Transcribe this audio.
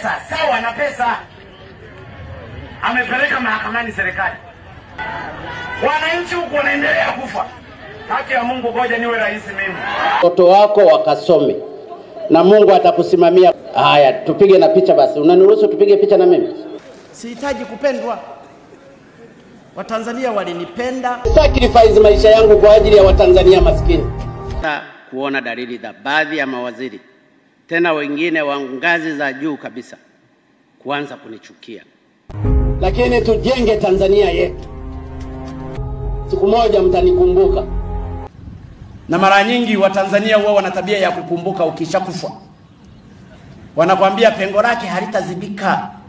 pesa sawa na pesa amepeleka mahakamani serikali wananchi huku wanaendelea kufa haki ya mungu ngoja niwe rais mimi watoto wako wakasome na Mungu atakusimamia. Haya, tupige na picha basi. Unaniruhusu tupige picha na mimi? Sihitaji kupendwa. Watanzania walinipenda. Sacrifice maisha yangu kwa ajili ya Watanzania maskini. Sasa kuona dalili za baadhi ya mawaziri tena wengine wa ngazi za juu kabisa kuanza kunichukia, lakini tujenge Tanzania yetu. Siku moja mtanikumbuka. Na mara nyingi Watanzania huwa wana tabia ya kukumbuka ukishakufa, wanakwambia pengo lake halitazibika.